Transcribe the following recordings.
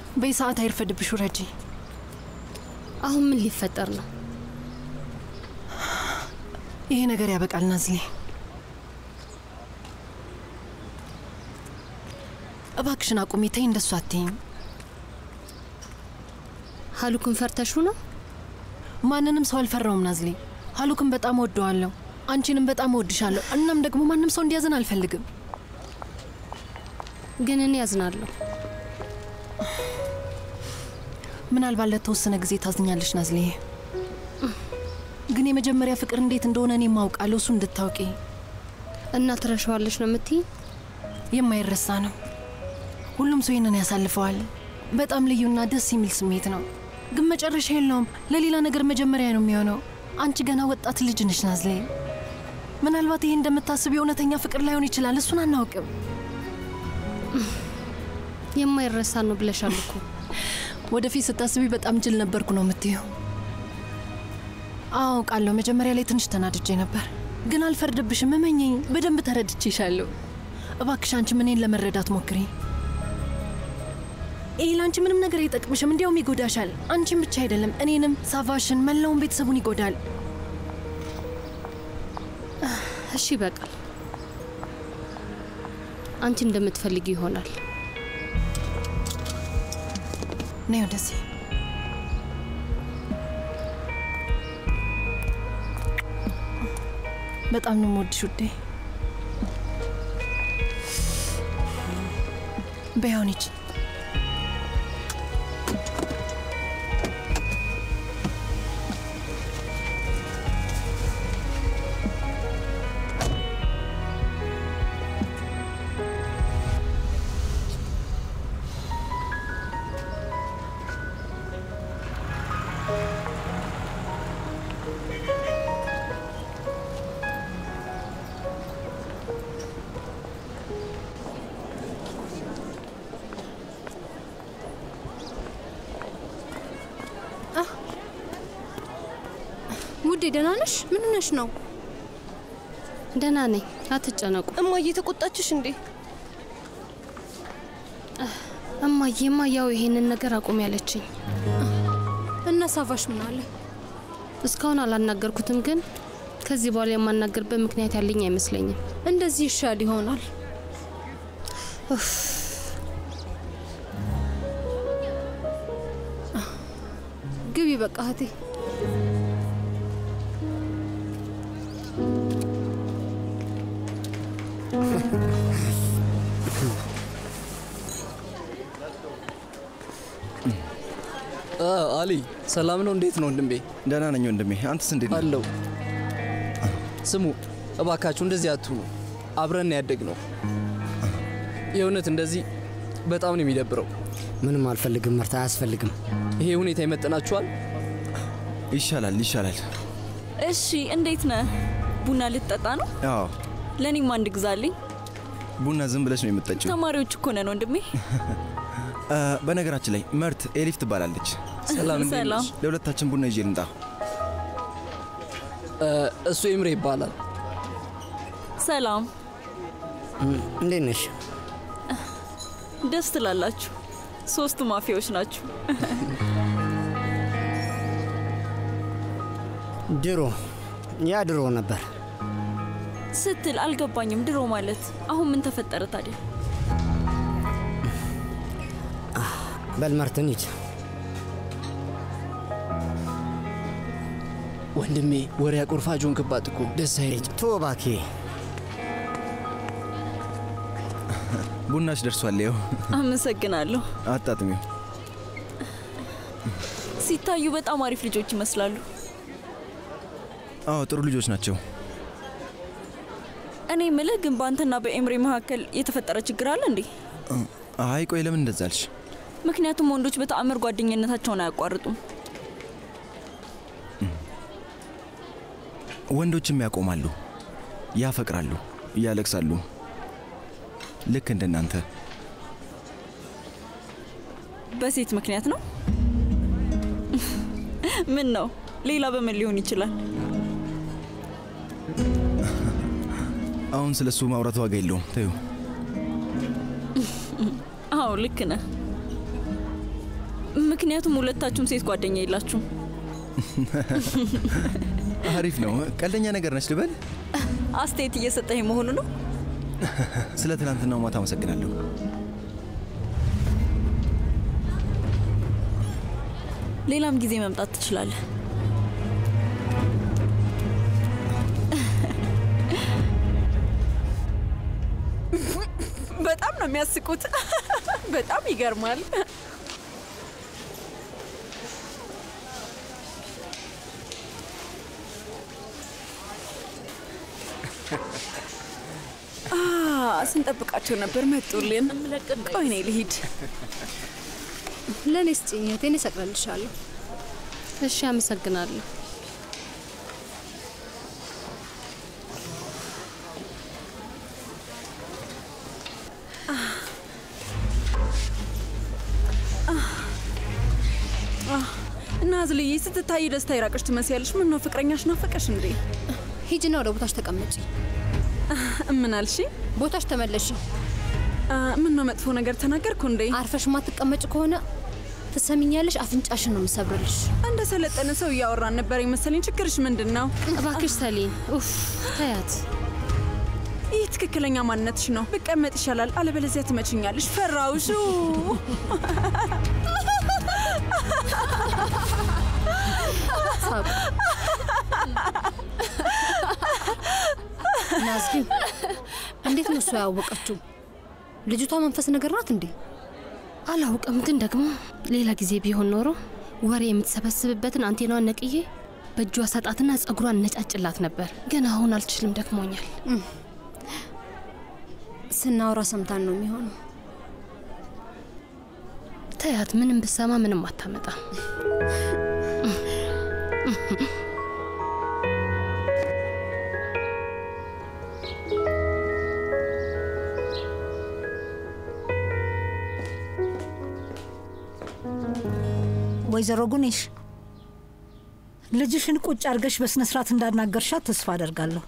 በሰዓት አይርፈድብሽ ውረጂ። አሁን ምን ሊፈጠር ነው? ይሄ ነገር ያበቃል ናዝሌ። እባክሽን አቁሚ፣ ተይ፣ እንደሱ አትይም። ሀሉክን ፈርተሹ ነው? ማንንም ሰው አልፈራውም ናዝሌ። ሀሉክን በጣም ወደዋለሁ፣ አንቺንም በጣም እወድሻለሁ። እናም ደግሞ ማንም ሰው እንዲያዝን አልፈልግም። ግን እኔ ያዝናለሁ። ምናልባት ለተወሰነ ጊዜ ታዝኛለሽ ናዝሌ፣ ግን የመጀመሪያ ፍቅር እንዴት እንደሆነ እኔ ማውቃለሁ። እሱ እንድታውቂ እና ትረሻዋለሽ ነው የምትይ? የማይረሳ ነው። ሁሉም ሰው ይህንን ያሳልፈዋል። በጣም ልዩና ደስ የሚል ስሜት ነው፣ ግን መጨረሻ የለውም። ለሌላ ነገር መጀመሪያ ነው የሚሆነው። አንቺ ገና ወጣት ልጅ ነሽ ናዝሌ። ምናልባት ይሄ እንደምታስብ የእውነተኛ ፍቅር ላይሆን ይችላል። እሱን አናውቅም። የማይረሳ ነው ብለሻል እኮ። ወደፊት ስታስቢ በጣም ጅል ነበርኩ ነው የምትይው? አዎ አውቃለሁ። መጀመሪያ ላይ ትንሽ ተናድጄ ነበር፣ ግን አልፈርድብሽም። እመኚኝ፣ በደንብ ተረድቼሻለሁ። እባክሽ አንቺ እኔን ለመረዳት ሞክሪ። ይህ ለአንቺ ምንም ነገር አይጠቅምሽም፣ እንዲያውም ይጎዳሻል። አንቺን ብቻ አይደለም፣ እኔንም፣ ሳቫሽን፣ መላውን ቤተሰቡን ይጎዳል። እሺ ይበቃል። አንቺ እንደምትፈልጊ ይሆናል። ነይ ወደዚህ። በጣም ነው የምወድሽ ውዴ። በያውን ሂጂ። ውዴ ደህና ነሽ? ምን ሆነሽ ነው? ደህና ነኝ፣ አትጨነቁ። እማዬ ተቆጣችሽ እንዴ? እማዬማ ያው ይሄንን ነገር አቁም ያለችኝ። እና ሳቫሽ ምን አለ? እስካሁን አላናገርኩትም፣ ግን ከዚህ በኋላ የማናገርበት ምክንያት ያለኝ አይመስለኝም። እንደዚህ ይሻል ይሆናል። ግቢ በቃ እህቴ። አሊ ሰላም ነው? እንዴት ነው ወንድሜ? ደህና ነኝ ወንድሜ። አንተስ እንዴት ነህ? አለው። ስሙ እባካችሁ እንደዚህ አትሁኑ። አብረን ያደግ ነው። የእውነት እንደዚህ በጣም ነው የሚደብረው። ምንም አልፈልግም መርታ፣ አያስፈልግም። ይሄ ሁኔታ ይመጥናችኋል? ይሻላል ይሻላል። እሺ እንዴት ነህ? ቡና ልትጠጣ ነው? አዎ ለእኔም አንድ ግዛልኝ። ቡና ዝም ብለሽ ነው የምትጠጪው? ተማሪዎች እኮ ነን ወንድሜ። አ፣ በነገራችን ላይ መርት ኤሊፍ ትባላለች። ሰላም እንዴት ሰላም። ነሽ? ለሁለታችን ቡና ይዤ ልምጣ። እሱ ኤምሬ ይባላል። ሰላም፣ እንዴት ነሽ? ደስ ትላላችሁ። ሶስቱ ማፊያዎች ናችሁ። ድሮ ያ ድሮ ነበር። ስትል አልገባኝም። ድሮ ማለት አሁን ምን ተፈጠረ ታዲያ? በል መርትን ሂድ። ወንድሜ ወሬ አቆርፋጆን ክባት እኮ ደስ አይለኝ። ቶ እባክህ ቡናሽ ደርሷል። ይኸው አመሰግናለሁ። አጣጥሚው። ሲታዩ በጣም አሪፍ ልጆች ይመስላሉ። አዎ ጥሩ ልጆች ናቸው። እኔ ምልህ ግን በአንተና በኤምሬ መካከል የተፈጠረ ችግር አለ እንዴ? አይ ቆይ ለምን እንደዛ አልሽ? ምክንያቱም ወንዶች በተአምር ጓደኝነታቸውን አያቋርጡም። ወንዶችም ያቆማሉ፣ ያፈቅራሉ፣ ያለቅሳሉ። ልክ እንደናንተ በሴት ምክንያት ነው? ምን ነው? ሌላ በምን ሊሆን ይችላል? አሁን ስለ እሱ ማውራት ዋጋ የለውም። ተዩ። አዎ ልክ ነህ። ምክንያቱም ሁለታችሁም ሴት ጓደኛ የላችሁም። አሪፍ ነው። ቀልደኛ ነገር ነች ልበል። አስተያየት እየሰጠኝ መሆኑ ነው። ስለ ትናንትናው ማታ አመሰግናለሁ። ሌላም ጊዜ መምጣት ትችላለህ። በጣም ነው የሚያስቁት። በጣም ይገርማል። አ ስንጠብቃቸው ነበር፣ መጡልን። ቆይ እኔ ልሂድ። ለእኔ ስጭኝ እህቴን እሰቅልልሻለሁ። እሺ፣ አመሰግናለሁ። ናዝልዬ ስትታይ ደስታ ይራቅሽ ትመስያለሽ። ምን ነው ፍቅረኛሽ ናፈቀሽ እንዴ? ሂጂና ወደ ቦታሽ ተቀመጪ። ምን አልሽ? ቦታሽ ተመለሺ። ምን ነው መጥፎ ነገር ተናገርኩ እንዴ? አርፈሽ ማትቀመጭ ከሆነ ትሰሚኛለሽ፣ አፍንጫሽን ነው የምሰብርልሽ። እንደ ሰለጠነ ሰው እያወራን ነበር የመሰለኝ። ችግርሽ ምንድን ነው? እባክሽ ሰሊን፣ ኡፍ ተያት። ይህ ትክክለኛ ማንነትሽ ነው። ብቀመጥ ይሻላል፣ አለበለዚያ ትመችኛለሽ። ፈራውሹ ሳቁ። ናዝጊን እንዴት ነው እሷ ያወቀችው? ልጅቷ መንፈስ ነገር ናት እንዴ? አላውቅም፣ ግን ደግሞ ሌላ ጊዜ ቢሆን ኖሮ ወሬ የምትሰበስብበትን አንቴናዋን ነቅዬ በእጇ ሰጣትና ጸጉሯን ነጫጭላት ነበር። ግን አሁን አልችልም፣ ደክሞኛል። ስናወራ ሰምታን ነው የሚሆነው። ተያት፣ ምንም ብሰማ ምንም አታመጣም። ወይዘሮ ጉኔሽ ልጅሽን ቁጭ አድርገሽ በስነ ስርዓት እንዳናገርሻት ተስፋ አደርጋለሁ።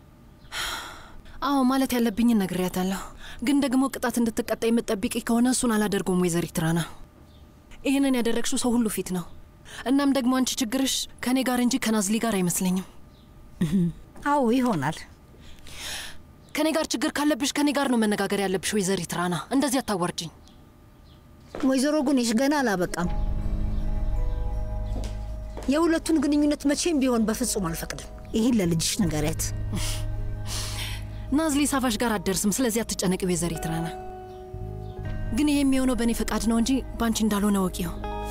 አዎ ማለት ያለብኝን ነግሬያታለሁ። ግን ደግሞ ቅጣት እንድትቀጣ የምትጠብቂ ከሆነ እሱን አላደርገውም ወይዘሪት ራና። ይህንን ያደረግሽው ሰው ሁሉ ፊት ነው። እናም ደግሞ አንቺ ችግርሽ ከእኔ ጋር እንጂ ከናዝሊ ጋር አይመስለኝም። አዎ ይሆናል። ከእኔ ጋር ችግር ካለብሽ ከእኔ ጋር ነው መነጋገር ያለብሽ ወይዘሪት ራና። እንደዚህ አታዋርጅኝ። ወይዘሮ ጉኔሽ ገና አላበቃም። የሁለቱን ግንኙነት መቼም ቢሆን በፍጹም አልፈቅድም። ይህን ለልጅሽ ንገሪያት። ናዝሊ ሳፋሽ ጋር አትደርስም። ስለዚህ አትጨነቂ ወይዘሪት ራና። ግን ይሄ የሚሆነው በእኔ ፈቃድ ነው እንጂ በአንቺ እንዳልሆነ ወቂው።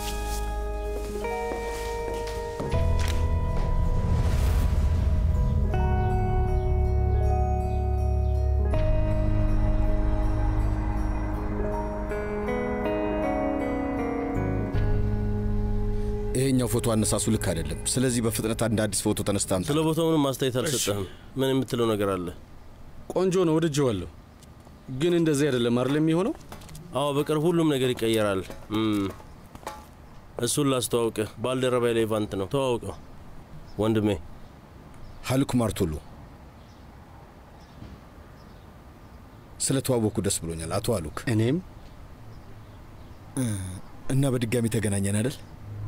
ይሄኛው ፎቶ አነሳሱ ልክ አይደለም። ስለዚህ በፍጥነት አንድ አዲስ ፎቶ ተነስታ አምጣ። ስለ ቦታው ምንም ማስተያየት አልሰጠህም። ምን የምትለው ነገር አለ? ቆንጆ ነው፣ ወድጄዋለሁ። ግን እንደዚህ አይደለም አይደል የሚሆነው? አዎ፣ በቅርብ ሁሉም ነገር ይቀየራል። እም፣ እሱን ላስተዋውቅህ። ባልደረባይ ሌቫንት ነው። ተዋውቀው ወንድሜ። ሀልኩ ማርቶሎ። ስለ ተዋወቅኩ ደስ ብሎኛል አቶ አሉክ። እኔም እና በድጋሚ ተገናኘን አይደል?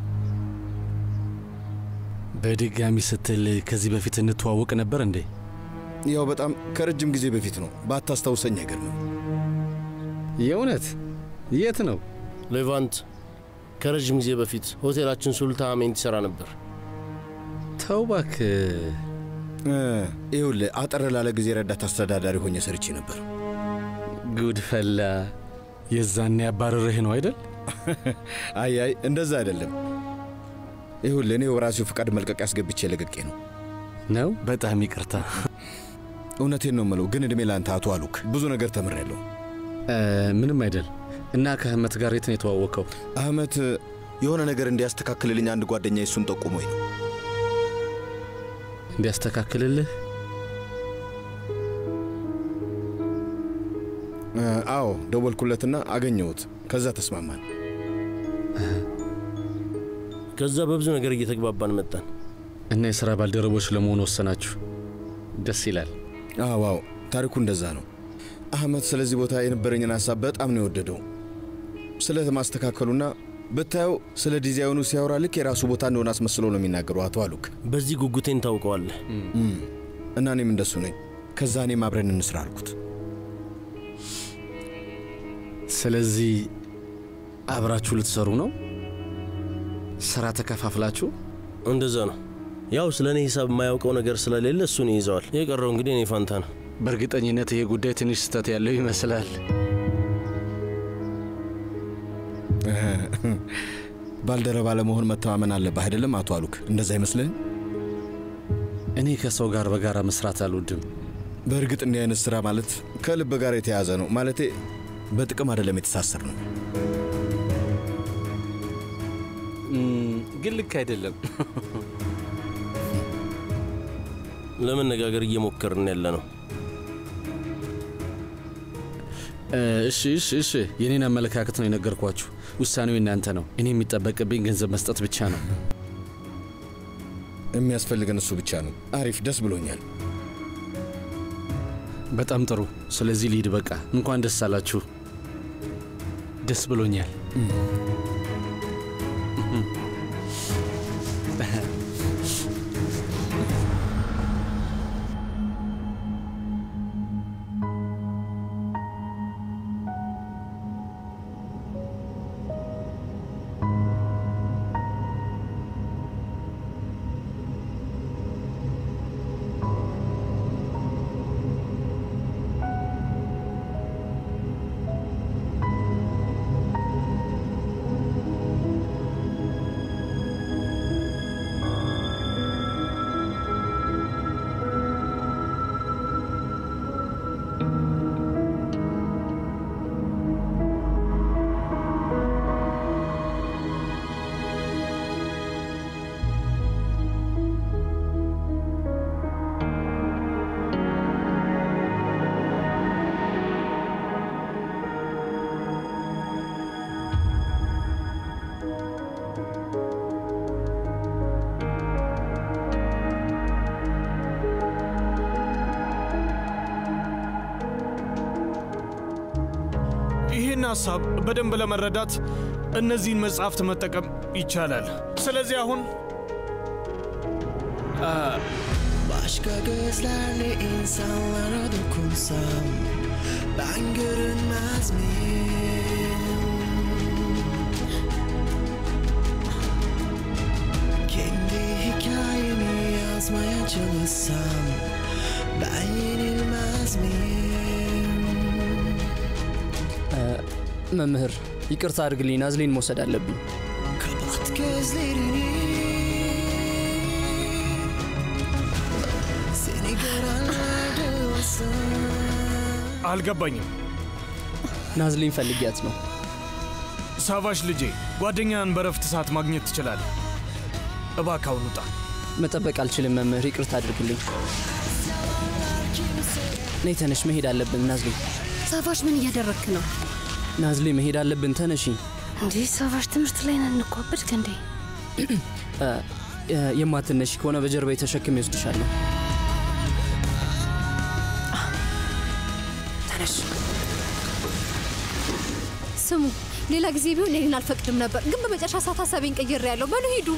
በድጋሚ ስትል ከዚህ በፊት እንተዋወቅ ነበር እንዴ? ያው በጣም ከረጅም ጊዜ በፊት ነው። ባታስታውሰኝ አይገርምም። የእውነት የት ነው? ሌቫንት ከረዥም ጊዜ በፊት ሆቴላችን ሱልታ አሜንት ይሰራ ነበር። ተው እባክህ። ይኸውልህ አጠር ላለ ጊዜ ረዳት አስተዳዳሪ ሆኜ ሰርቼ ነበር። ጉድ ፈላ። የዛኔ ያባረርህ ነው አይደል? አይ አይ እንደዛ አይደለም። ይኸውልህ እኔ በራሴው ፍቃድ መልቀቅ ያስገብቼ ለቅቄ ነው። ነው? በጣም ይቅርታ። እውነቴን ነው የምለው፣ ግን እድሜ ለአንተ አቶ አሉክ ብዙ ነገር ተምሬያለሁ። ምንም አይደል። እና ከአህመት ጋር የት ነው የተዋወቀው? አህመት የሆነ ነገር እንዲያስተካክልልኝ አንድ ጓደኛ እሱን ጠቁሞኝ ነው። እንዲያስተካክልልህ? አዎ፣ ደወልኩለትና አገኘሁት። ከዛ ተስማማን። ከዛ በብዙ ነገር እየተግባባን መጣን እና የሥራ ባልደረቦች ለመሆን ወሰናችሁ። ደስ ይላል። አዎ አዎ፣ ታሪኩ እንደዛ ነው። አህመት ስለዚህ ቦታ የነበረኝን ሀሳብ በጣም ነው የወደደው። ስለ ማስተካከሉና ብታየው ስለ ዲዛይኑ ሲያወራ ልክ የራሱ ቦታ እንደሆነ አስመስሎ ነው የሚናገረው አቶ አሉክ። በዚህ ጉጉቴን ታውቀዋለህ። እና እኔም እንደሱ ነኝ። ከዛ እኔም አብረን እንስራ አልኩት። ስለዚህ አብራችሁ ልትሰሩ ነው? ስራ ተከፋፍላችሁ? እንደዛ ነው። ያው ስለ እኔ ሂሳብ የማያውቀው ነገር ስለሌለ እሱን ይይዘዋል። የቀረው እንግዲህ እኔ ፋንታ ነው። በእርግጠኝነት ይሄ ጉዳይ ትንሽ ስህተት ያለው ይመስላል። ባልደረባ ለመሆን መተማመን አለብህ አይደለም አቶ አሉክ? እንደዛ አይመስልህም? እኔ ከሰው ጋር በጋራ መስራት አልወድም። በእርግጥ እንዲህ አይነት ስራ ማለት ከልብ ጋር የተያዘ ነው። ማለቴ በጥቅም አይደለም የተሳሰር ነው። ግን ልክ አይደለም። ለመነጋገር እየሞከርን ያለ ነው። እሺ እሺ እሺ፣ የኔን አመለካከት ነው የነገርኳችሁ። ውሳኔው እናንተ ነው። እኔ የሚጠበቅብኝ ገንዘብ መስጠት ብቻ ነው። የሚያስፈልገን እሱ ብቻ ነው። አሪፍ፣ ደስ ብሎኛል። በጣም ጥሩ። ስለዚህ ልሂድ። በቃ እንኳን ደስ አላችሁ። ደስ ብሎኛል። ይህን ሀሳብ በደንብ ለመረዳት እነዚህን መጽሐፍት መጠቀም ይቻላል። ስለዚህ አሁን Başka gözlerle insanlara dokunsam Ben görünmez miyim? Kendi hikayemi yazmaya çalışsam Ben yenilmez miyim? መምህር ይቅርታ አድርግልኝ፣ ናዝሌን መውሰድ አለብኝ። Kapat gözlerini Seni görenler de olsa አልገባኝም። ናዝሌን ፈልጊያት ነው። ሳቫሽ ልጄ፣ ጓደኛን በረፍት ሰዓት ማግኘት ትችላለህ። እባክህ አሁን ውጣ። መጠበቅ አልችልም መምህር፣ ይቅርታ አድርግልኝ። ነይ ተነሽ፣ መሄድ አለብን። ናዝሌ ሳቫሽ ምን እያደረግክ ነው? ናዝሌ መሄድ አለብን፣ ተነሺ። እንዲህ ሳቫሽ ትምህርት ላይ ነን እኮ አበድክ እንዴ? እ፣ እ፣ የማትነሺ ከሆነ በጀርባ የተሸክም ይወስድሻለሁ። ተነሽ። ስሙ፣ ሌላ ጊዜ ቢሆን እኔን አልፈቅድም ነበር፣ ግን በመጨረሻ ሰዓት ሀሳቤን ቀይሬ ያለው። በሉ ሂዱ።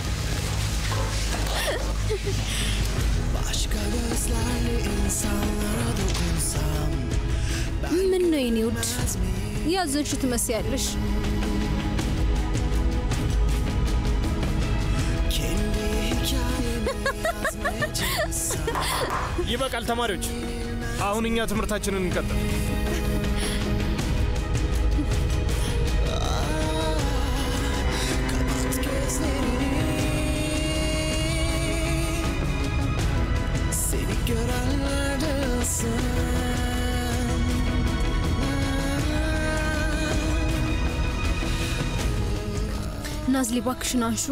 Başka gözlerle insanlara dokunsam ምን ነው የኔ ውድ፣ ያዘንሽ ትመስያለሽ። Kendi hikayemi yazmaya çalışsam ይበቃል ተማሪዎች፣ አሁን እኛ ትምህርታችንን እንቀጥል። Kapat gözlerini Seni görenler de olsa ናዝሊ እባክሽን አንሹ።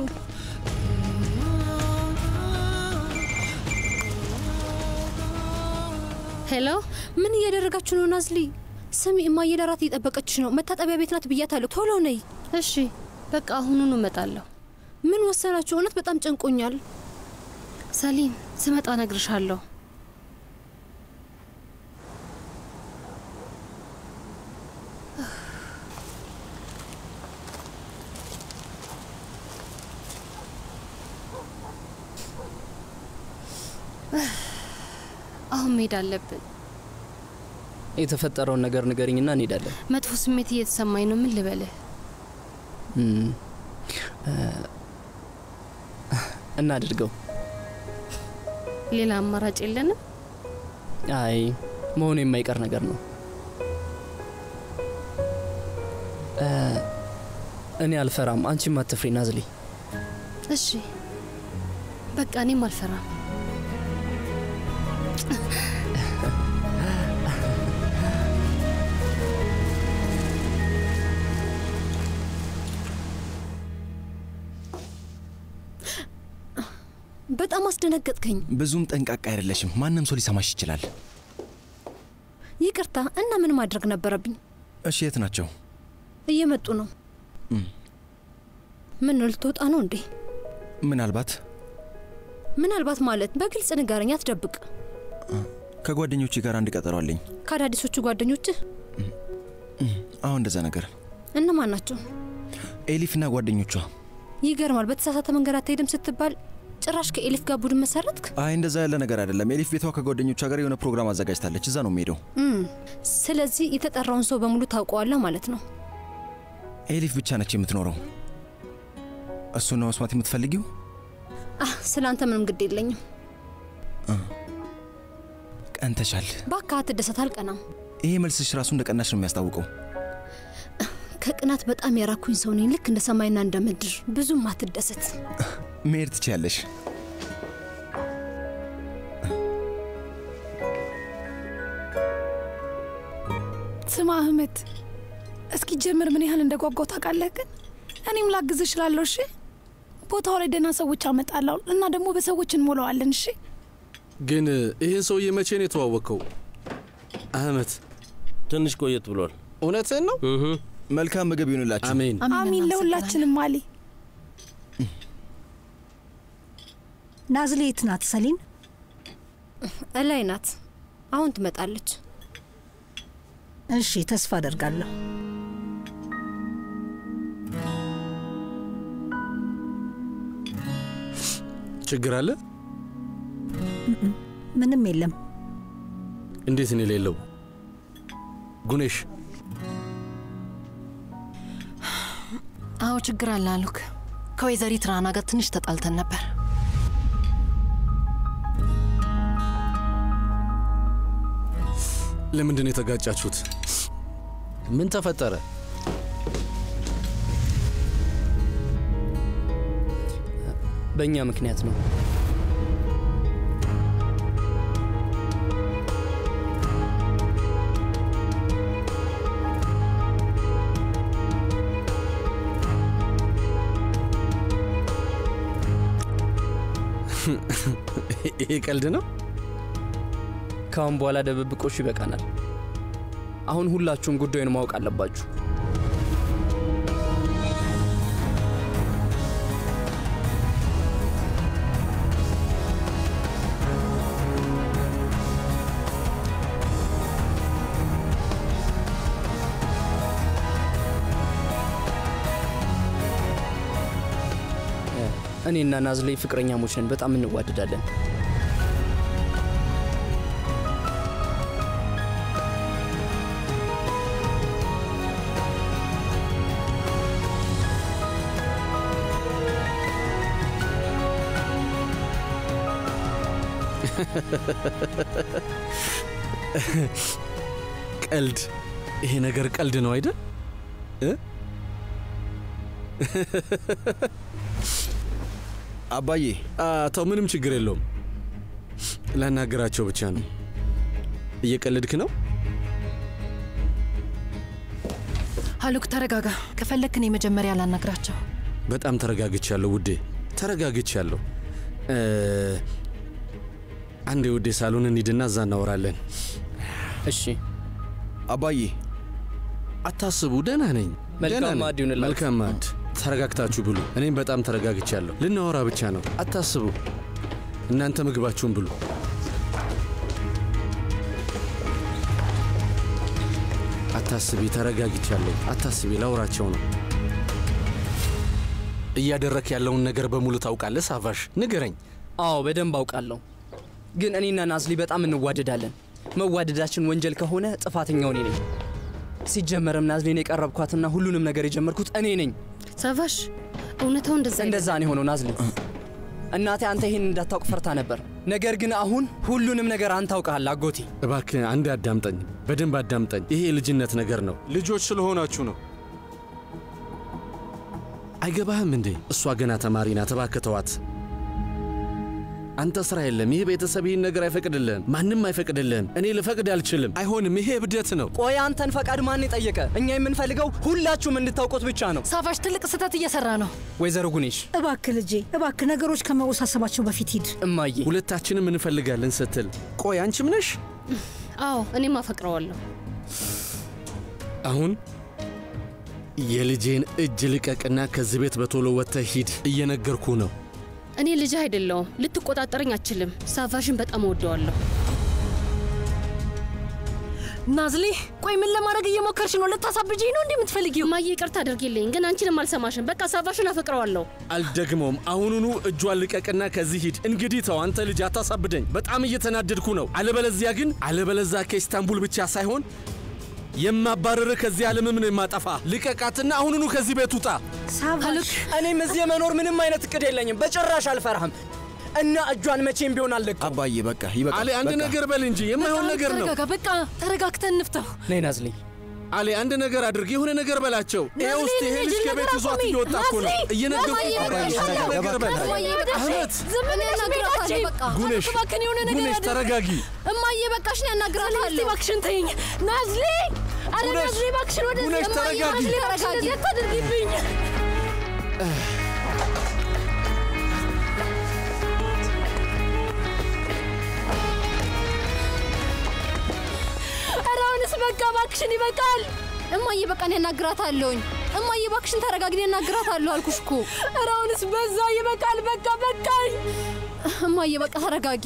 ሄሎ፣ ምን እያደረጋችሁ ነው ናዝሊ? ስሚ፣ እማዬ ለራት እየጠበቀችሽ ነው። መታጠቢያ ቤት ናት ብያታለሁ። ቶሎ ነይ። እሺ፣ በቃ አሁኑኑ እመጣለሁ። ምን ወሰናችሁ? እውነት በጣም ጨንቆኛል። ሰሊም፣ ስመጣ እነግርሻለሁ። አሁን መሄድ አለብን። የተፈጠረውን ነገር ንገሪኝና እንሄዳለን። መጥፎ ስሜት እየተሰማኝ ነው። ምን ልበልህ? እም፣ እ፣ እናድርገው። ሌላ አማራጭ የለንም። አይ መሆኑ የማይቀር ነገር ነው። እ፣ እኔ አልፈራም፣ አንቺም አትፍሪ ናዝሊ። እሺ በቃ እኔም አልፈራም። በጣም አስደነገጥከኝ። ብዙም ጠንቃቃ አይደለሽም። ማንም ሰው ሊሰማሽ ይችላል። ይቅርታ እና ምን ማድረግ ነበረብኝ? እሺ፣ የት ናቸው? እየመጡ ነው። እም፣ ምን ነው ልትወጣ ነው እንዴ? ምናልባት ምናልባት ማለት በግልጽ ንገረኝ፣ አትደብቅ። ከጓደኞቼ ጋር አንድ ቀጠሮ አለኝ። ከአዳዲሶቹ ጓደኞችህ እም፣ አሁን እንደዛ ነገር እነማን ናቸው? ኤሊፍና ጓደኞቿ። ይገርማል። በተሳሳተ መንገድ አትሄድም ስትባል ጭራሽ ከኤሊፍ ጋር ቡድን መሰረትክ? አይ እንደዛ ያለ ነገር አይደለም። ኤሊፍ ቤቷ ከጓደኞቿ ጋር የሆነ ፕሮግራም አዘጋጅታለች። እዛ ነው የምሄደው። እም፣ ስለዚህ የተጠራውን ሰው በሙሉ ታውቀዋለህ ማለት ነው። ኤሊፍ ብቻ ነች የምትኖረው። እሱን ነው መስማት የምትፈልጊው? አህ ስለ አንተ ምንም ግድ የለኝም። ቀንተሻል። ባካ አትደሰት፣ አልቀናም። ይሄ መልስሽ ራሱ እንደ ቀናሽ ነው የሚያስታውቀው። ከቅናት በጣም የራኩኝ ሰው ነኝ፣ ልክ እንደ ሰማይና እንደ ምድር። ብዙም አትደሰት። መሄድ ትችያለሽ። ስማ አህመድ፣ እስኪ ጀምር ምን ያህል እንደ ጓጓው ታውቃለህ? ግን እኔም ላግዝ እችላለሁ። እሺ፣ ቦታው ላይ ደህና ሰዎች አመጣለሁ እና ደግሞ በሰዎች እንሞላዋለን። እሺ፣ ግን ይህን ሰውዬ መቼ ነው የተዋወቅከው? አህመት ትንሽ ቆየት ብሏል። እውነትህን ነው? መልካም ምግብ ይሁንላችሁ። አሜን። አሚን ለሁላችንም። አሊ ናዝሌ የት ናት? ሰሊን እላይ ናት። አሁን ትመጣለች። እሺ፣ ተስፋ አደርጋለሁ። ችግር አለ? እም፣ ምንም የለም። እንዴት ነው የሌለው? ጉኔሽ አዎ ችግር አለ አሉክ። ከወይዘሪት ራና ጋር ትንሽ ተጣልተን ነበር። ለምንድን ነው የተጋጫችሁት? ምን ተፈጠረ? በእኛ ምክንያት ነው። ይሄ ቀልድ ነው? ከአሁን በኋላ ድብብቆሹ ይበቃናል። አሁን ሁላችሁም ጉዳዩን ማወቅ አለባችሁ። እኔና ናዝሌ ፍቅረኛሞች ነን። በጣም እንዋደዳለን። ቀልድ። ይሄ ነገር ቀልድ ነው አይደል? እ? አባዬ ተው፣ ምንም ችግር የለውም። ላናገራቸው ብቻ ነው። እየቀለድክ ነው? ሀሉክ ተረጋጋ። ከፈለክ እኔ መጀመሪያ ላናግራቸው። በጣም ተረጋግቻለሁ ውዴ፣ ተረጋግቻለሁ። እ፣ አንዴ ውዴ ሳሎን እንሂድና እዛ እናወራለን። እሺ አባዬ። አታስቡ፣ ደህና ነኝ። መልካም ደህና ነኝ። ማዕድ ይሁንላችሁ። መልካም ማዕድ። ተረጋግታችሁ ብሉ። እኔም በጣም ተረጋግቻለሁ። ልናወራ ብቻ ነው፣ አታስቡ። እናንተ ምግባችሁን ብሉ። አታስቢ፣ ተረጋግቻለሁ። አታስቢ፣ ላውራቸው ነው። እያደረክ ያለውን ነገር በሙሉ ታውቃለህ ሳቫሽ? ንገረኝ። አዎ በደንብ አውቃለሁ። ግን እኔና ናዝሊ በጣም እንዋደዳለን። መዋደዳችን ወንጀል ከሆነ ጥፋተኛው እኔ ነኝ። ሲጀመርም ናዝሊን የቀረብኳትና ሁሉንም ነገር የጀመርኩት እኔ ነኝ። ሰቫሽ እውነታው እንደዛ እንደዛ ነው የሆነው ናዝሊ። እናቴ አንተ ይህን እንዳታውቅ ፈርታ ነበር። ነገር ግን አሁን ሁሉንም ነገር አንተ አውቀሃል አጎቴ። እባክህ አንድ አዳምጠኝ፣ በደንብ አዳምጠኝ። ይሄ የልጅነት ነገር ነው። ልጆች ስለሆናችሁ ነው። አይገባህም እንዴ? እሷ ገና ተማሪ ናት። እባክህ ተዋት። አንተ ስራ የለም። ይህ ቤተሰብ ይህን ነገር አይፈቅድልህም። ማንም አይፈቅድልህም። እኔ ልፈቅድ አልችልም። አይሆንም። ይሄ እብደት ነው። ቆይ አንተን ፈቃድ ማን የጠየቀ? እኛ የምንፈልገው ሁላችሁም እንድታውቁት ብቻ ነው። ሳቫሽ ትልቅ ስህተት እየሰራ ነው። ወይዘሮ ጉኔሽ እባክህ ልጄ፣ እባክህ ነገሮች ከመወሳሰባቸው በፊት ሂድ። እማዬ ሁለታችንም እንፈልጋለን ስትል ቆይ አንቺም ነሽ? አዎ እኔም አፈቅረዋለሁ። አሁን የልጄን እጅ ልቀቅና ከዚህ ቤት በቶሎ ወጥተህ ሂድ። እየነገርኩ ነው። እኔ ልጅ አይደለውም። ልትቆጣጠረኝ አትችልም። ሳቫሽን በጣም እወደዋለሁ። ናዝሊ፣ ቆይ ምን ለማድረግ እየሞከርሽ ነው? ልታሳብጅኝ ነው እንዲህ የምትፈልጊው? ማየ ይቅርታ አድርጊልኝ፣ ግን አንቺንም አልሰማሽም። በቃ ሳቫሽን አፈቅረዋለሁ። አልደግመውም። አሁኑኑ እጇን ልቀቅና ከዚህ ሂድ። እንግዲህ ተው፣ አንተ ልጅ አታሳብደኝ። በጣም እየተናደድኩ ነው። አለበለዚያ ግን አለበለዚያ ከኢስታንቡል ብቻ ሳይሆን የማባረርህ ከዚህ ዓለምም ነው የማጠፋ። ልቀቃትና አሁኑኑ ከዚህ ቤት ውጣ። ሳቫሽ፣ እኔም እዚህ የመኖር ምንም አይነት እቅድ የለኝም። በጭራሽ አልፈራህም እና እጇን መቼም ቢሆን አለቅም። አባዬ በቃ ይበቃል። አሌ አንድ በቃ። ነገር በል እንጂ የማይሆን ነገር ነው። ተረጋጋ፣ በቃ ተረጋግተን እንፍታው። ነይ ናዝሊ። አሌ አንድ ነገር አድርግ፣ የሆነ ነገር በላቸው። ይሄ ውስጥ ይሄ ልጅ ከቤት ይዟት እየወጣ እኮ ነው። እየነገርኩህ እኮ ነው። አንድ ነገር በል አህመት፣ ዝም ብለሽ እነግራታለሁ። በቃ ጉኔሽ፣ እባክህን የሆነ ነገር ጉኔሽ አድርግ። ተረጋጊ። እማዬ በቃሽ ነው ያናግራታለሁ። እባክሽን ተይኝ ናዝሊ። አረ ጉኔሽ፣ ናዝሊ እባክሽን ወደ ጉኔሽ ተረጋጊ። ናዝሊ እባክሽን እንደዚህ አታድርጊብኝ። ኧረ አሁንስ በቃ እባክሽን ይበቃል። እማዬ በቃ ነው ያናግራታለሁኝ። እማዬ እባክሽን ተረጋጊ፣ ነው ያናግራታለሁ አልኩሽ እኮ። ኧረ አሁንስ በዛ። ይበቃል። በቃ በቃኝ። እማዬ በቃ ተረጋጊ።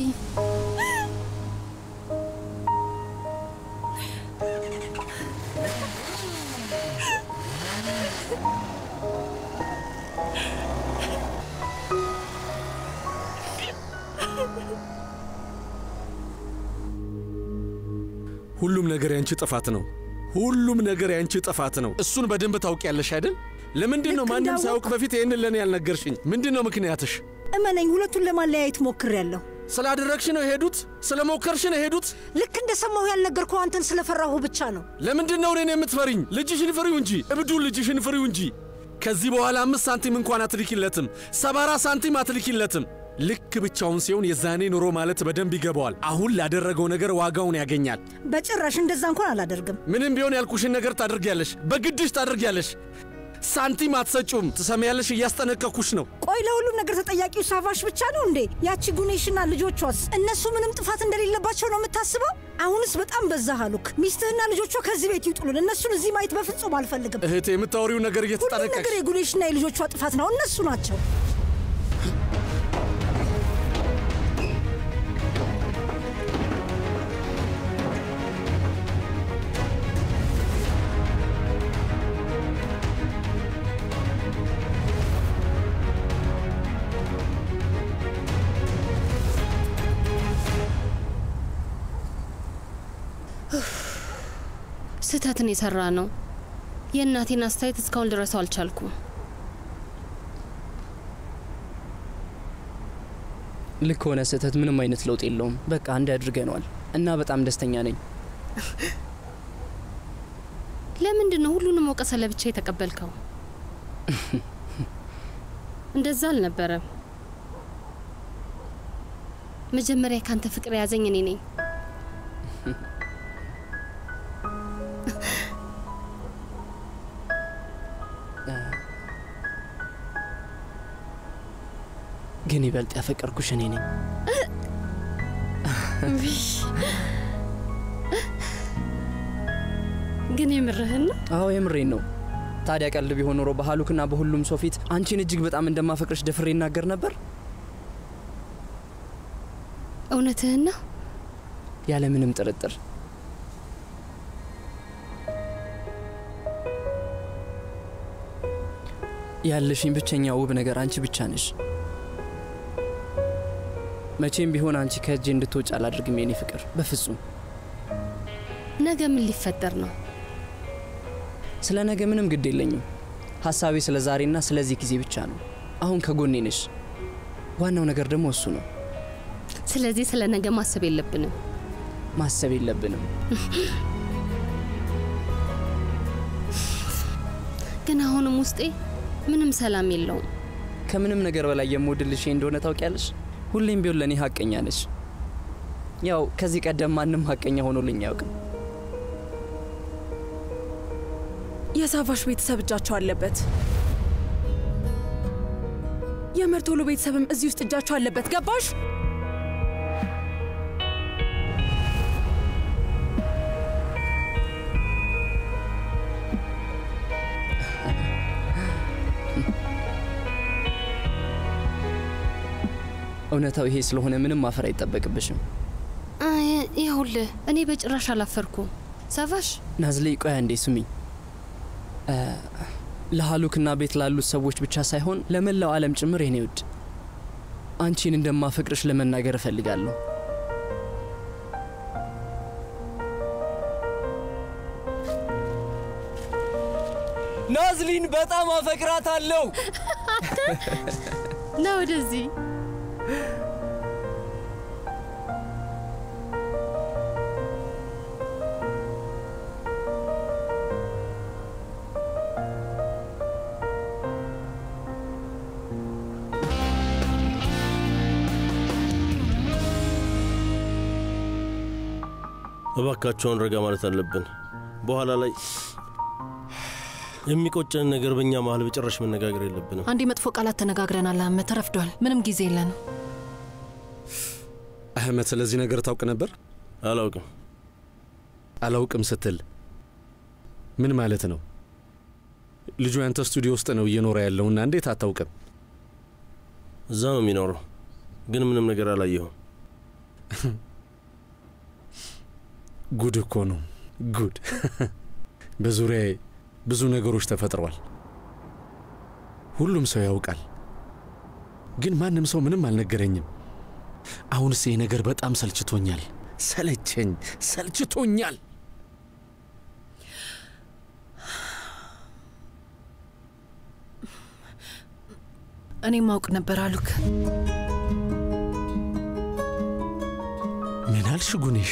ሁሉም ነገር ያንቺ ጥፋት ነው። ሁሉም ነገር ያንቺ ጥፋት ነው። እሱን በደንብ ታውቂያለሽ አይደል? ለምንድን ነው ልክ ማንም እንዳወቅ- ሳያውቅ በፊት ይህንን ለእኔ ያልነገርሽኝ? ምንድን ነው ምክንያትሽ? እመነኝ፣ ሁለቱን ለማለያየት ሞክሬያለሁ። ስላደረግሽ ነው የሄዱት? ስለሞከርሽ ነው የሄዱት? ልክ እንደሰማሁ ያልነገርኩህ አንተን ስለፈራሁ ብቻ ነው። ለምንድን ነው እኔን የምትፈሪኝ? ልጅሽን ፍሪው እንጂ እብዱን ልጅሽን ፍሪው እንጂ። ከዚህ በኋላ አምስት ሳንቲም እንኳን አትልኪለትም፣ ሰባራ ሳንቲም አትልኪለትም። ልክ ብቻውን ሲሆን የዛኔ ኑሮ ማለት በደንብ ይገባዋል። አሁን ላደረገው ነገር ዋጋውን ያገኛል። በጭራሽ እንደዛ እንኳን አላደርግም። ምንም ቢሆን ያልኩሽን ነገር ታደርጊያለሽ፣ በግድሽ ታደርጊያለሽ። ሳንቲም አትሰጪውም፣ ትሰሚያለሽ? እያስጠነቀኩሽ ነው። ቆይ ለሁሉም ነገር ተጠያቂው ሳቫሽ ብቻ ነው እንዴ? ያቺ ጉኔሽና ልጆቿስ? እነሱ ምንም ጥፋት እንደሌለባቸው ነው የምታስበው? አሁንስ በጣም በዛ አሉክ። ሚስትህና ልጆቿ ከዚህ ቤት ይውጡልን። እነሱን እዚህ ማየት በፍጹም አልፈልግም። እህቴ የምታወሪው ነገር ሁሉም እየተጠነቀቅሽ ነገር የጉኔሽና የልጆቿ ጥፋት ነው። እነሱ ናቸው። ስህተትን የሰራ ነው። የእናቴን አስተያየት እስካሁን ልረሳው አልቻልኩም። ልክ ሆነ። ስህተት ምንም አይነት ለውጥ የለውም። በቃ አንድ አድርገነዋል እና በጣም ደስተኛ ነኝ። ለምንድን ነው ሁሉንም ወቀሰ ለብቻ የተቀበልከው? እንደዛ አልነበረም። መጀመሪያ ካንተ ፍቅር የያዘኝ እኔ ነኝ። ግን ይበልጥ ያፈቀርኩሽ እኔ ነኝ። ግን የምርህን ነው? አዎ የምሬን ነው። ታዲያ ቀልድ ቢሆን ኖሮ በሀሉክና በሁሉም ሰው ፊት አንቺን እጅግ በጣም እንደማፈቅርሽ ደፍሬ ይናገር ነበር። እውነትህን ነው? ያለ ምንም ጥርጥር። ያለሽኝ ብቸኛ ውብ ነገር አንቺ ብቻ ነሽ። መቼም ቢሆን አንቺ ከእጄ እንድትወጭ አላድርግም የኔ ፍቅር፣ በፍጹም። ነገ ምን ሊፈጠር ነው? ስለ ነገ ምንም ግድ የለኝም። ሀሳቤ ስለ ዛሬና ስለዚህ ጊዜ ብቻ ነው። አሁን ከጎኔ ነሽ። ዋናው ነገር ደግሞ እሱ ነው። ስለዚህ ስለ ነገ ማሰብ የለብንም። ማሰብ የለብንም። ግን አሁንም ውስጤ ምንም ሰላም የለውም። ከምንም ነገር በላይ የምወድልሽ ይሄ እንደሆነ ታውቂያለሽ። ሁሌም ቢሆን ለእኔ ሀቀኛ ነች። ያው ከዚህ ቀደም ማንም ሀቀኛ ሆኖልኝ አያውቅም። የሳፋሽ ቤተሰብ እጃቸው አለበት። የመርቶሎ ቤተሰብም እዚህ ውስጥ እጃቸው አለበት። ገባሽ? እውነታው ይሄ ስለሆነ ምንም ማፈር አይጠበቅብሽም። አይ፣ ይኸውልህ እኔ በጭራሽ አላፈርኩም። ሳፋሽ ናዝሌ፣ ቆያ እንዴ ስሚኝ። እ፣ ለሀሉክና ቤት ላሉት ሰዎች ብቻ ሳይሆን ለመላው ዓለም ጭምር የኔ ውድ አንቺን እንደማፈቅርሽ ለመናገር እፈልጋለሁ። ናዝሊን በጣም አፈቅራታለሁ። ና ወደዚህ። እባካቸውን ረጋ ማለት አለብን። በኋላ ላይ የሚቆጨን ነገር በእኛ መሀል በጭራሽ መነጋገር የለብንም። አንድ መጥፎ ቃላት ተነጋግረናል። አህመድ ተረፍዷል። ምንም ጊዜ የለንም። አህመድ ስለዚህ ነገር ታውቅ ነበር? አላውቅም። አላውቅም ስትል ምን ማለት ነው? ልጁ ያንተ ስቱዲዮ ውስጥ ነው እየኖረ ያለውና እንዴት አታውቅም? እዛ ነው የሚኖረው፣ ግን ምንም ነገር አላየሁም። ጉድ እኮ ነው ጉድ። በዙሪያዬ ብዙ ነገሮች ተፈጥረዋል። ሁሉም ሰው ያውቃል፣ ግን ማንም ሰው ምንም አልነገረኝም። አሁንስ ይህ ነገር በጣም ሰልችቶኛል። ሰለቸኝ፣ ሰልችቶኛል። እኔ ማውቅ ነበር አሉክ። ምን አልሽ ጉኔሽ?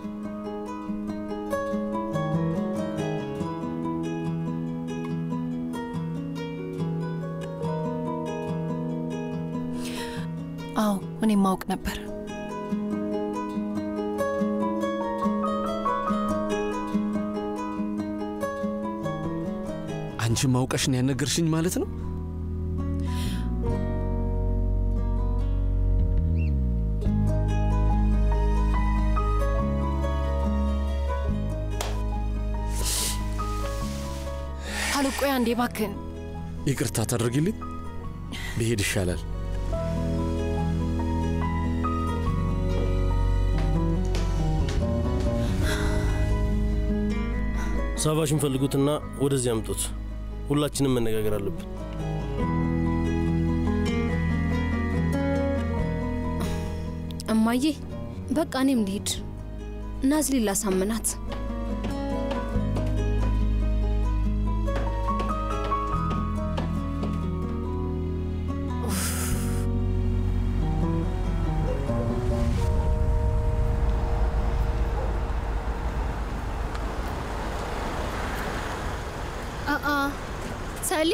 አዎ እኔ ማውቅ ነበር። አንቺም ማውቀሽ ነው ያነገርሽኝ ማለት ነው? አሉክ ቆይ አንዴ እባክህን። ይቅርታ ታደርጊልኝ? ብሄድ ይሻላል። ሳፋሽን ፈልጉትና ወደዚህ አምጡት። ሁላችንም መነጋገር አለብን። እማዬ በቃ እኔም ልሂድ። ናዝሊ ላሳምናት። አአ ሰሊ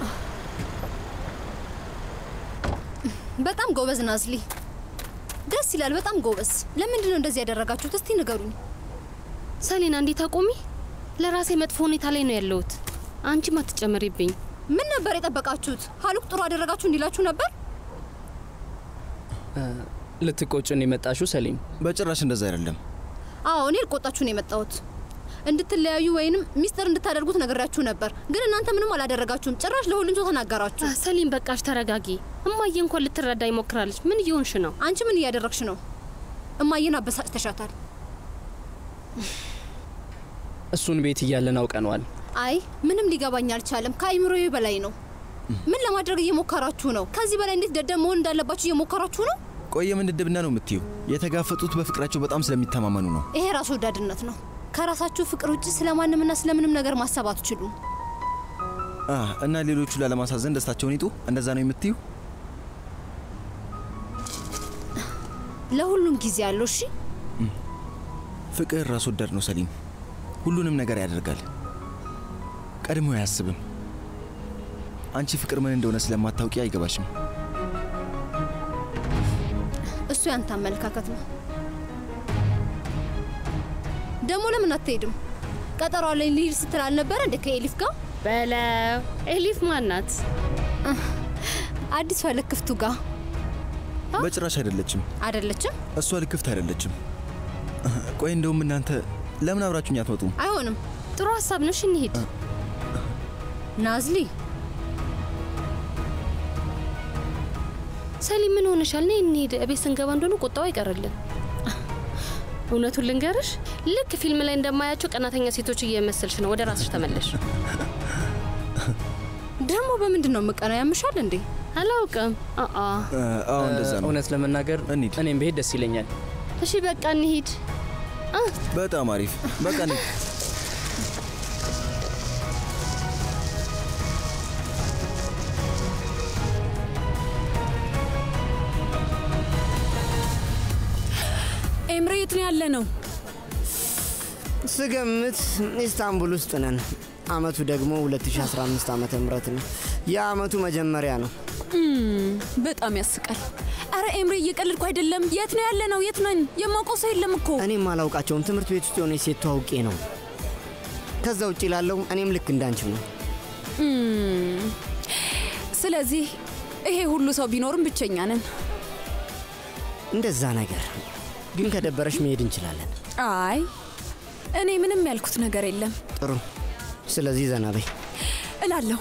በጣም ጎበዝ ናዝሊ፣ ደስ ይላል። በጣም ጎበዝ። ለምንድን ነው እንደዚህ ያደረጋችሁት? እስቲ ንገሩኝ። ሰሊና እንዴት አቆሚ? ለራሴ መጥፎ ሁኔታ ላይ ነው ያለሁት። አንቺም አትጨምሪብኝ። ምን ነበር የጠበቃችሁት? ሀሉክ ጥሩ አደረጋችሁ እንዲላችሁ ነበር? ልትቆጭን የመጣሽው ሰሊም? በጭራሽ እንደዛ አይደለም። አዎ እኔ ልቆጣችሁ ነው የመጣሁት። እንድትለያዩ ወይንም ሚስጥር እንድታደርጉት ነግሬያችሁ ነበር፣ ግን እናንተ ምንም አላደረጋችሁም። ጭራሽ ለሁሉም ሰው ተናገራችሁ። ሰሊም በቃሽ፣ ተረጋጊ። እማዬ እንኳን ልትረዳ ይሞክራለች። ምን እየሆንሽ ነው? አንቺ ምን እያደረግሽ ነው? እማዬን አበሳጭተሻታል። እሱን ቤት እያለን አውቀነዋል። አይ ምንም ሊገባኝ አልቻለም። ከአይምሮዬ በላይ ነው። ምን ለማድረግ እየሞከራችሁ ነው? ከዚህ በላይ እንዴት ደደብ መሆን እንዳለባችሁ እየሞከራችሁ ነው። ቆየ ምን ድድብና ነው የምትዩ? የተጋፈጡት በፍቅራቸው በጣም ስለሚተማመኑ ነው። ይሄ ራስ ወዳድነት ነው። ከራሳችሁ ፍቅር ውጭ ስለማንምና ስለምንም ነገር ማሰብ አትችሉም። አ እና ሌሎቹ ላለማሳዘን ደስታቸውን ይጡ። እንደዛ ነው የምትዩ? ለሁሉም ጊዜ አለው። እሺ ፍቅር ራስ ወዳድ ነው ሰሊም። ሁሉንም ነገር ያደርጋል፣ ቀድሞ አያስብም። አንቺ ፍቅር ምን እንደሆነ ስለማታውቂ አይገባሽም። እሱ ያንተ አመለካከት ነው። ደግሞ ለምን አትሄድም? ቀጠሮ አለኝ ልሂድ ስትል አልነበረ እንደ ከኤሊፍ ጋር በለው። ኤሊፍ ማናት? አዲሷ ልክፍቱ ጋር በጭራሽ አይደለችም። አይደለችም? እሷ ልክፍት አይደለችም። ቆይ እንደውም እናንተ ለምን አብራችሁኝ አትመጡም? አይሆንም። ጥሩ ሀሳብ ነሽ፣ እንሂድ። ናዝሊ ሰሊም ምን ሆነሻል? ነይ እንሂድ። እቤት ስንገባ እንደሆነ ቁጣው አይቀርልን። እውነቱን ልንገርሽ፣ ልክ ፊልም ላይ እንደማያቸው ቀናተኛ ሴቶች እየመሰልሽ ነው። ወደ ራስሽ ተመለሽ። ደግሞ በምንድን ነው የምቀናው? ያምሻል እንዴ? አላውቅም። አአ አዎ እንደዛ ነው። እውነት ለመናገር እኔም ብሄድ ደስ ይለኛል። እሺ በቃ እንሂድ። በጣም አሪፍ። በቃ እንሂድ። ኤምሬ የት ነው ያለ ነው? ስገምት ኢስታንቡል ውስጥ ነን። አመቱ ደግሞ 2015 ዓመተ ምህረት ነው። የአመቱ መጀመሪያ ነው። እም፣ በጣም ያስቃል። አረ ኤምሬ እየቀልድኩ አይደለም። የት ነው ያለ ነው? የት ነኝ? የማውቀው ሰው የለም እኮ። እኔም አላውቃቸውም። ትምህርት ቤት ውስጥ የሆነ ሴት ተዋውቄ ነው። ከዛ ውጭ ላለው እኔም ልክ እንዳንችው ነው። እም፣ ስለዚህ ይሄ ሁሉ ሰው ቢኖርም ብቸኛ ነን። እንደዛ ነገር ግን ከደበረሽ መሄድ እንችላለን። አይ እኔ ምንም ያልኩት ነገር የለም ጥሩ። ስለዚህ ዘና በይ እላለሁ።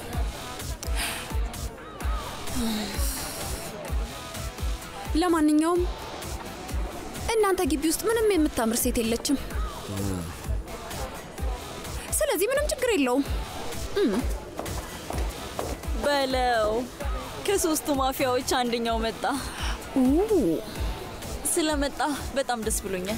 ለማንኛውም እናንተ ግቢ ውስጥ ምንም የምታምር ሴት የለችም። ስለዚህ ምንም ችግር የለውም። እም፣ በለው ከሶስቱ ማፊያዎች አንደኛው መጣ። ስለመጣ በጣም ደስ ብሎኛል።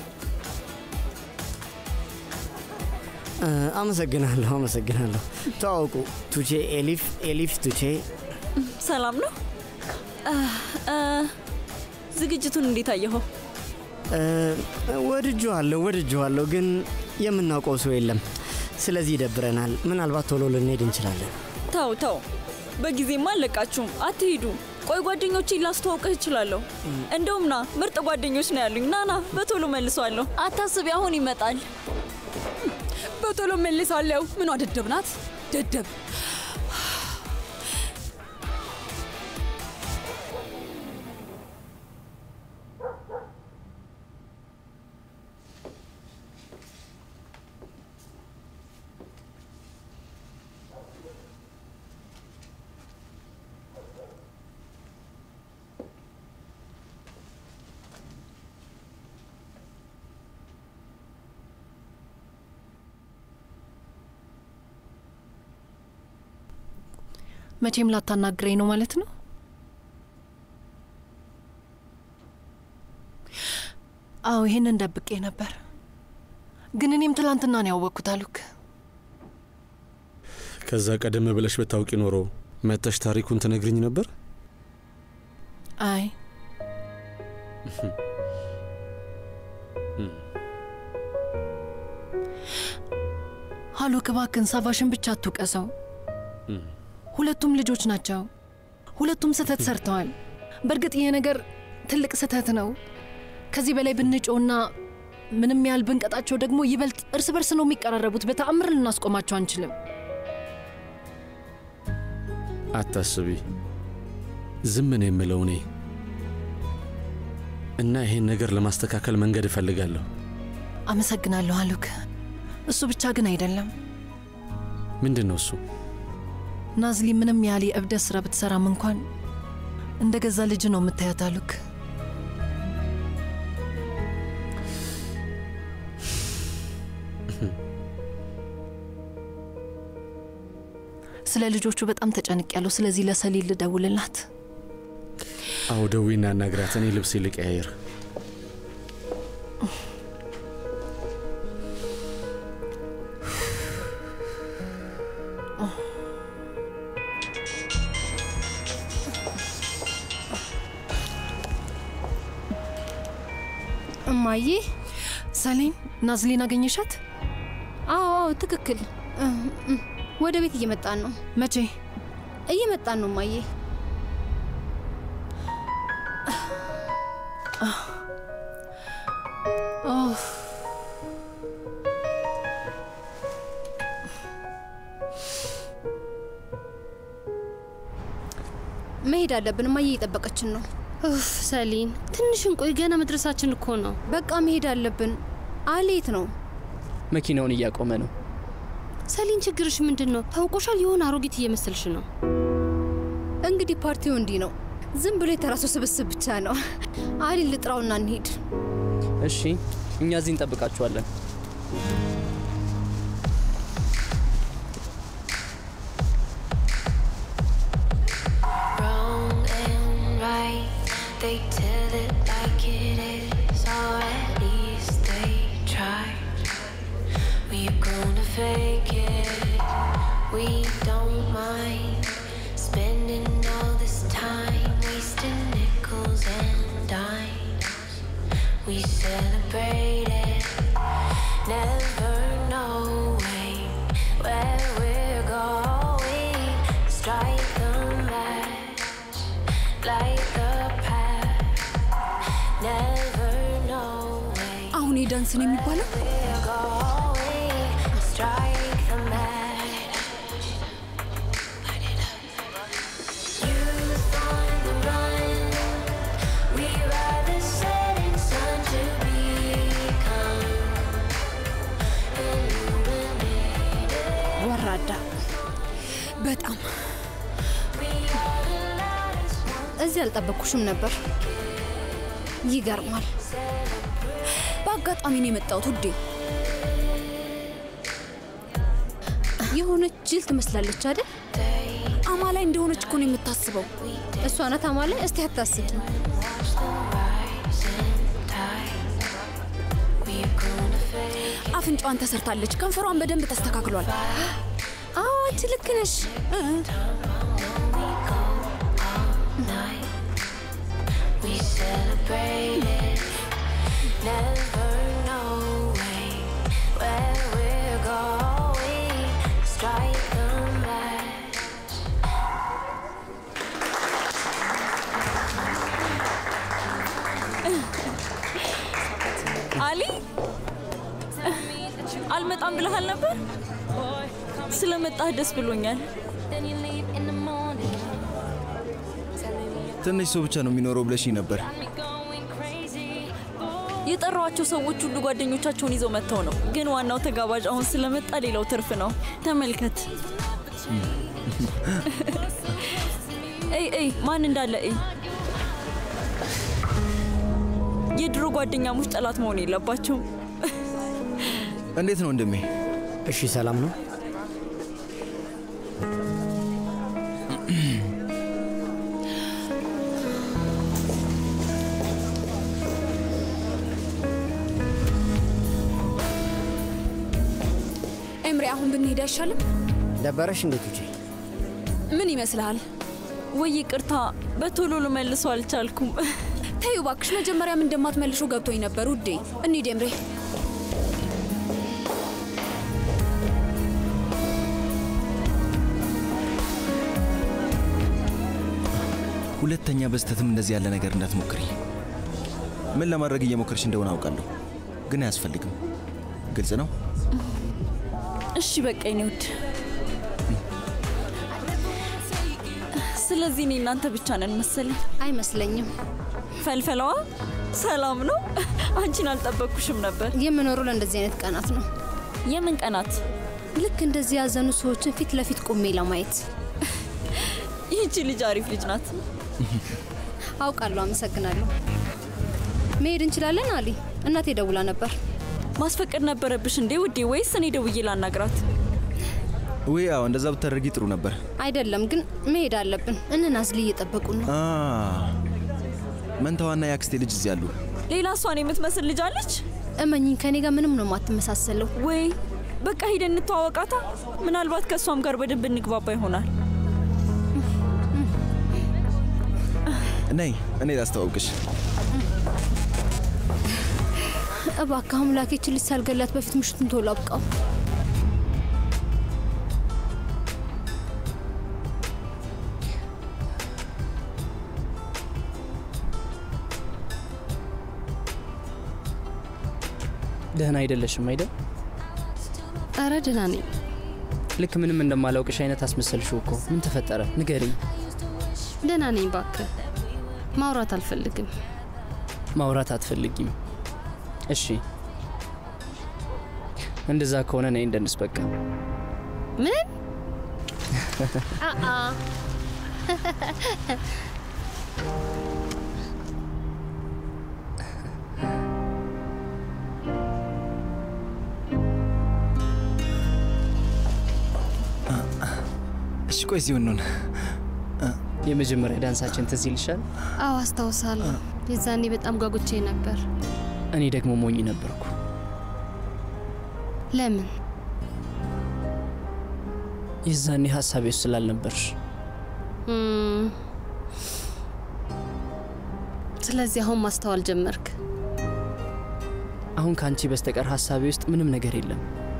እ፣ አመሰግናለሁ፣ አመሰግናለሁ። ተዋውቁ፣ ቱቼ ኤሊፍ፣ ኤሊፍ ቱቼ። ሰላም ነው። አ፣ አ፣ ዝግጅቱን እንዴት አየኸው? እ፣ ወድጄዋለሁ፣ ወድጄዋለሁ፣ ግን የምናውቀው ሰው የለም። ስለዚህ ይደብረናል። ምናልባት ቶሎ ልንሄድ እንችላለን። ተው ተው፣ በጊዜማ አለቃችሁም፣ አትሂዱ። ቆይ ጓደኞቼን ላስተዋውቅህ እችላለሁ። እንደውም ና፣ ምርጥ ጓደኞች ነው ያሉኝ። ና ና፣ በቶሎ መልሷለሁ። አታስቢ፣ አሁን ይመጣል። በቶሎ መልሳለሁ። ምኗ ደደብ ናት? ደደብ መቼም ላታናግረኝ ነው ማለት ነው? አዎ ይሄንን ደብቄ ነበር፣ ግን እኔም ትላንትና ነው ያወቅኩት አሉክ። ከዛ ቀደም ብለሽ ብታውቂ ኖሮ መተሽ ታሪኩን ትነግርኝ ነበር። አይ ሀሉክ እባክን ሳቫሽን ብቻ አትውቀሰው። ሁለቱም ልጆች ናቸው። ሁለቱም ስህተት ሰርተዋል። በእርግጥ ይሄ ነገር ትልቅ ስህተት ነው። ከዚህ በላይ ብንጮና ምንም ያህል ብንቀጣቸው ደግሞ ይበልጥ እርስ በርስ ነው የሚቀራረቡት። በተአምር ልናስቆማቸው አንችልም። አታስቢ፣ ዝም ነው የምለው እኔ እና ይሄን ነገር ለማስተካከል መንገድ እፈልጋለሁ። አመሰግናለሁ ሀሉክ። እሱ ብቻ ግን አይደለም ምንድን ነው እሱ? ናዝሊ ምንም ያህል የእብደት ስራ ብትሰራም እንኳን እንደ ገዛ ልጅ ነው የምታያት አሉክ። ስለ ልጆቹ በጣም ተጨንቅ ያለው። ስለዚህ ለሰሊል ልደውልላት። አዎ ደዊና አናግራት። እኔ ልብስ ልቀያየር። እማዬ ሰሌን ናዝሊን አገኘሻት? አዎ አዎ ትክክል እ፣ እ፣ ወደ ቤት እየመጣን ነው መቼ እየመጣን ነው እማዬ ኦፍ መሄድ አለብን እማዬ እየጠበቀችን ነው ኡፍ ሰሊን ትንሽ እንቆይ፣ ገና መድረሳችን እኮ ነው። በቃ መሄድ አለብን አሌት ነው መኪናውን እያቆመ ነው። ሰሊን ችግርሽ ምንድን ነው? ታውቆሻል፣ የሆነ አሮጊት እየመሰልሽ ነው። እንግዲህ ፓርቲው እንዲህ ነው ዝም ብሎ የተራሱ ስብስብ ብቻ ነው አሊ ልጥራውና እንሂድ እሺ፣ እኛ እዚህ እንጠብቃችኋለን። Wrong and right, they tell it like it is, or at least they try. We're gonna fake it, we don't mind spending all this time wasting nickels and dimes. We celebrate it, never knowing where we're going. Strike a match, light the path, never knowing አሁን የዳንስ ነው የሚባለው? we're going. Strike the match. Youth on the run, we ride the setting sun to become illuminated. ወራዳ በጣም እዚህ አልጠበቅኩሽም ነበር ይገርማል በአጋጣሚ ነው የመጣሁት ውዴ። የሆነች ጅል ትመስላለች አይደል አማላይ እንደሆነች እኮ ነው የምታስበው እሷ ናት አማላይ እስቲ አታስብ አፍንጫዋን ተሰርታለች፣ ከንፈሯን በደንብ ተስተካክሏል። አዎ አንቺ ልክ ነሽ We celebrate it, never knowing where we're going. Strike a match. አሊ አልመጣም ብለሃል ነበር። ስለመጣህ ደስ ብሎኛል። Then you leave in the morning. ትንሽ ሰው ብቻ ነው የሚኖረው ብለሽኝ ነበር። የጠራዋቸው ሰዎች ሁሉ ጓደኞቻቸውን ይዘው መጥተው ነው። ግን ዋናው ተጋባዥ አሁን ስለመጣ ሌላው ትርፍ ነው። ተመልከት። እይ እይ፣ ማን እንዳለ እይ። የድሮ ጓደኛሞች ጠላት መሆን የለባቸውም። እንዴት ነው ወንድሜ? እሺ፣ ሰላም ነው? ኤምሬ አሁን ብንሄድ አይሻልም? ደበረሽ እንዴት ውጪ? ምን ይመስልሃል? ወይ ይቅርታ፣ በቶሎ ልመልሰው አልቻልኩም። ተይው እባክሽ፣ መጀመሪያም እንደማትመልሹ ገብቶኝ ነበር ውዴ። እንሂድ ኤምሬ። ሁለተኛ በስተትም እንደዚህ ያለ ነገር እንዳትሞክሪ። ምን ለማድረግ እየሞከርሽ እንደሆነ አውቃለሁ፣ ግን አያስፈልግም። ግልጽ ነው። እሺ በቃ የኔ ውድ። ስለዚህ እኔ እናንተ ብቻ ነን መሰለኝ። አይመስለኝም። ፈልፈለዋ ሰላም ነው። አንቺን አልጠበቅኩሽም ነበር። የምኖረው ለእንደዚህ አይነት ቀናት ነው። የምን ቀናት? ልክ እንደዚህ ያዘኑ ሰዎችን ፊት ለፊት ቆሜ ለማየት። ይህቺ ልጅ አሪፍ ልጅ ናት። አውቃለሁ። አመሰግናለሁ። መሄድ እንችላለን አሊ። እናቴ ደውላ ነበር። ማስፈቀድ ነበረብሽ እንዴ ውዴ? ወይስ እኔ ደውዬ ላናግራት? ውይ፣ አዎ እንደዛ ብታደርጊ ጥሩ ነበር። አይደለም ግን መሄድ አለብን። እነ ናዝሊ እየጠበቁ ነው። አ መንታዋና የአክስቴ ልጅ እዚህ አሉ። ሌላ እሷን የምትመስል ልጅ አለች? እመኝኝ፣ ከኔ ጋር ምንም ነው የማትመሳሰለው። ወይ በቃ ሂደን እንተዋወቃታ። ምናልባት ከእሷም ጋር በደንብ እንግባባ ይሆናል። ነይ እኔ ላስተዋውቅሽ። እባክህ አምላክ ይህች ልጅ ሳልገላት በፊት ምሽቱን ቶሎ አብቃው። ደህና አይደለሽም አይደል? ኧረ ደህና ነኝ። ልክ ምንም እንደማላውቅሽ አይነት አስመሰልሽው እኮ። ምን ተፈጠረ? ንገሪኝ። ደህና ነኝ። እባክህ ማውራት አልፈልግም። ማውራት አትፈልጊም? እሺ፣ እንደዛ ከሆነ ነይ እንደንስ። በቃ ምን አአ እሺ፣ ቆይ እዚሁ እንሁን። የመጀመሪያ ዳንሳችን ትዝ ይልሻል? አዎ አስታውሳለሁ። የዛኔ በጣም ጓጉቼ ነበር። እኔ ደግሞ ሞኝ ነበርኩ። ለምን? የዛኔ ሀሳቤ ውስጥ ስላልነበርሽ። እም፣ ስለዚህ አሁን ማስተዋል ጀመርክ። አሁን ከአንቺ በስተቀር ሀሳቤ ውስጥ ምንም ነገር የለም።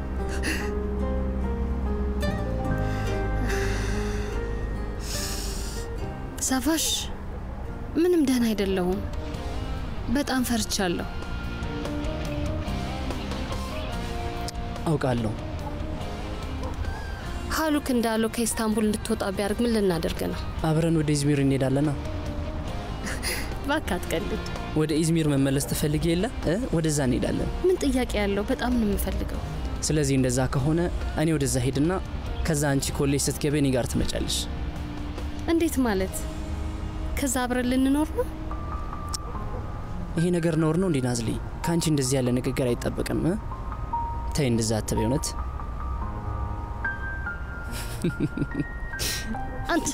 ሳፋሽ፣ ምንም ደህና አይደለሁም። በጣም ፈርቻለሁ። አውቃለሁ። ሀሉክ እንዳለው ከኢስታንቡል እንድትወጣ ቢያደርግ ምን ልናደርግ ነው? አብረን ወደ ኢዝሚር እንሄዳለና። እባክህ አትቀልድ። ወደ ኢዝሚር መመለስ ትፈልጊ የለ እ? ወደዛ እንሄዳለን። ምን ጥያቄ ያለው? በጣም ነው የምፈልገው። ስለዚህ እንደዛ ከሆነ እኔ ወደዛ ሄድና ከዛ አንቺ ኮሌጅ ስትገቢ እኔ ጋር ትመጫለሽ። እንዴት ማለት? ከዛ አብረን ልንኖር ነው? ይሄ ነገር ነውር ነው እንዴ ናዝሊ? ከአንቺ እንደዚህ ያለ ንግግር አይጠበቅም። እ? ተይ እንደዛ አትበይ። እውነት አንተ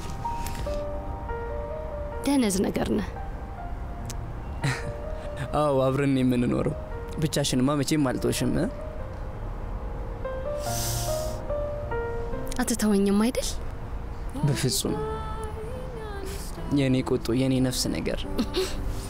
ደነዝ ነገር ነህ። አዎ አብረን ነው የምንኖረው። ብቻሽንማ መቼም አልጦሽም። እ? አትተወኝም አይደል? በፍጹም የኔ ቁጡ የኔ ነፍስ ነገር